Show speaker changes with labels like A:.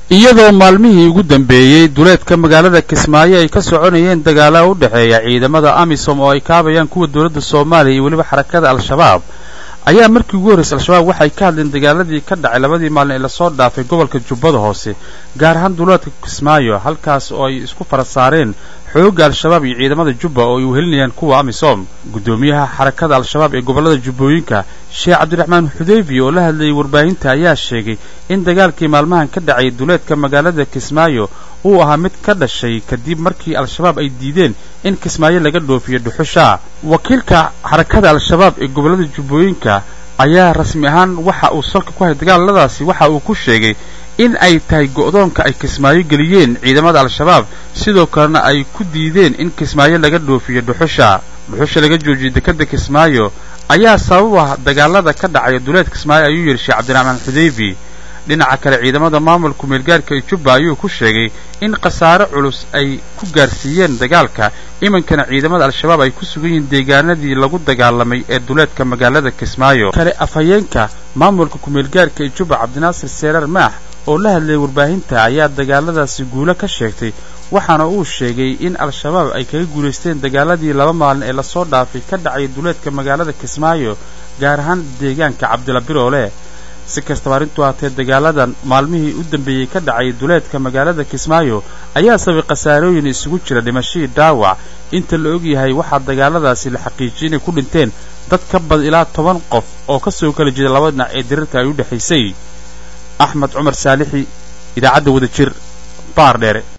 A: iyadoo maalmihii ugu dambeeyey duleedka magaalada kismaayo ay ka soconayeen dagaala u dhexeeya ciidamada amisom oo ay kaabayaan kuwa dowladda soomaaliya iyo weliba xarakada al-shabaab ayaa markii ugu horraysay al-shabaab waxay ka hadleen dagaaladii ka dhacay labadii maalin ee lasoo dhaafay gobolka jubbada hoose gaar ahaan duleedka kismaayo halkaas oo ay isku fara saareen xoogga al-shabaab iyo ciidamada jubba oo ay uhelinayaan kuwa amisom guddoomiyaha xarakada al-shabaab ee gobollada jubbooyinka sheekh cabdiraxmaan xudeyfi oo la hadlayay warbaahinta ayaa sheegay in dagaalkii maalmahan ka dhacay duleedka magaalada kismaayo uu ahaa mid ka dhashay kadib markii al-shabaab ay diideen in kismaayo laga dhoofiyo dhuxusha wakiilka xarakada al-shabaab ee gobollada jubbooyinka ayaa rasmi ahaan waxa uu salka ku hayay dagaaladaasi waxa uu ku sheegay in ay tahay go'doonka ay kismaayo geliyeen ciidamada al-shabaab sidoo kalena ay ku diideen in kismaayo laga dhoofiyo dhuxusha dhuxusha laga joojiyay dekadda kismaayo ayaa sabab ah dagaalada ka dhacaya duleed kismaayo ayuu yidhi sheekh cabdiraxmaan xudeyfi dhinaca kale ciidamada maamulka meelgaarka ee jubba ayuu ku sheegay in khasaare culus ay ku gaarsiiyeen dagaalka iminkana ciidamada al-shabaab ay ku sugan yihiin deegaanadii lagu dagaalamay ee duleedka magaalada kismaayo kale afhayeenka maamulka kumeelgaarka ee jubba cabdinaasir seeraar maax oo la hadlayay warbaahinta ayaa dagaaladaasi guulo ka sheegtay waxaana uu sheegay in al-shabaab ay kaga guulaysteen dagaaladii laba maalin ee lasoo dhaafay ka dhacay duleedka magaalada kismaayo gaar ahaan deegaanka cabdila biroole si kastaba arrintu haatee dagaaladan maalmihii u dambeeyey ka dhacay duleedka magaalada kismaayo ayaa sabay khasaarooyin isugu jira dhimashadii dhaawac inta la og yahay waxaa dagaaladaasi la xaqiijiyay inay ku dhinteen dad ka badan ilaa toban qof oo ka soo kala jeeda laba dhinac ee dirirka ay u dhexaysay axmed cumar saalixi idaacadda wada jir baar dheere